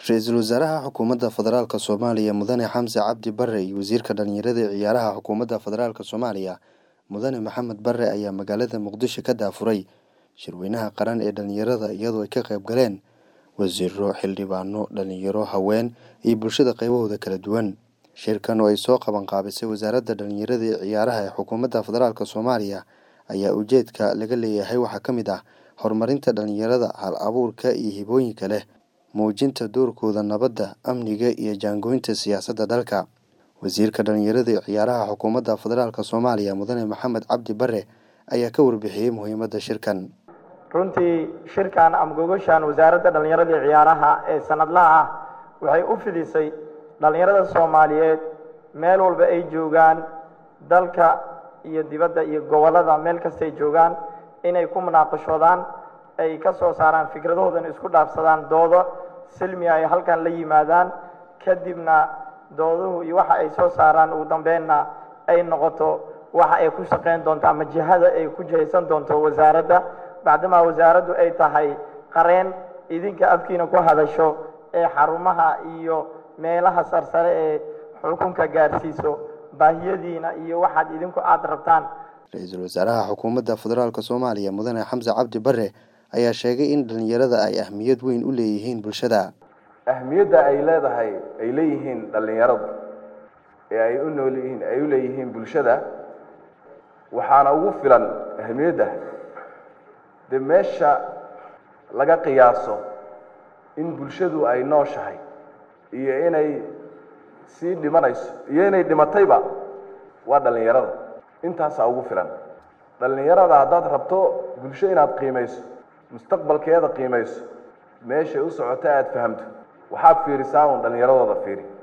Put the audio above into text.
ra-iisul wasaaraha xukuumadda federaalk soomaaliya mudane xamse cabdi bare iyo wasiirka dhalinyarada ee ciyaaraha xukuumadda federaalk soomaaliya mudane maxamed bare ayaa magaalada muqdisho ka daafuray shirweynaha qaran ee dhalinyarada iyadoo ay ka qayb galeen wasiiro xildhibaano dhalinyaro haween iyo bulshada qaybahooda kala duwan shirkan oo ay soo qaban qaabisay wasaaradda dhalinyarada ee ciyaaraha ee xukuumadda federaalk soomaaliya ayaa ujeedka laga leeyahay waxaa ka mid ah horumarinta dhalinyarada hal abuurka iyo hibooyinka leh muujinta doorkooda nabadda amniga iyo jaangoynta siyaasadda dalka wasiirka dhalinyarada ee ciyaaraha xukuumadda federaalk soomaaliya mudane maxamed cabdi bare ayaa ka warbixiyey muhiimadda shirkan runtii shirkan ama gogoshan wasaaradda dhallinyarada iyo ciyaaraha ee sanadlaha ah waxay u fidisay dhallinyarada soomaaliyeed meel walba ay joogaan dalka iyo dibadda iyo gobollada meel kastay joogaan inay ku munaaqashoodaan ay ka soo saaraan fikradahoodan isku dhaafsadaan doodo silmi ay halkan la yimaadaan kadibna dooduhu iyo waxa ay soo saaraan ugu dambeenna ay noqoto waxa ay ku shaqayn doonto ama jihada ay ku jihaysan doonto wasaaradda bacdamaa wasaaraddu ay tahay qareen idinka afkiina ku hadasho ee xarumaha iyo meelaha sarsare ee xukunka gaarsiiso baahiyadiina iyo waxaad idinku aada rabtaan ra-iisul wasaaraha xukuumadda federaalk soomaaliya mudane xamse cabdi bare ayaa sheegay in dhalinyarada ay ahmiyad weyn u leeyihiin bulshada ahmiyadda ay leedahay ay leeyihiin dhallinyaradu ee ay u nool yihiin ay u leeyihiin bulshada waxaana ugu filan ahmiyadda dee meesha laga qiyaaso in bulshadu ay nooshahay iyo inay sii dhimanayso iyo inay dhimatayba waa dhallinyarada intaasaa ugu filan dhallinyarada haddaad rabto bulsho inaad qiimayso mustaqbalkeeda qiimayso meeshay u socota aada fahamto waxaad fiirisaa uun dhallinyaradooda fiiri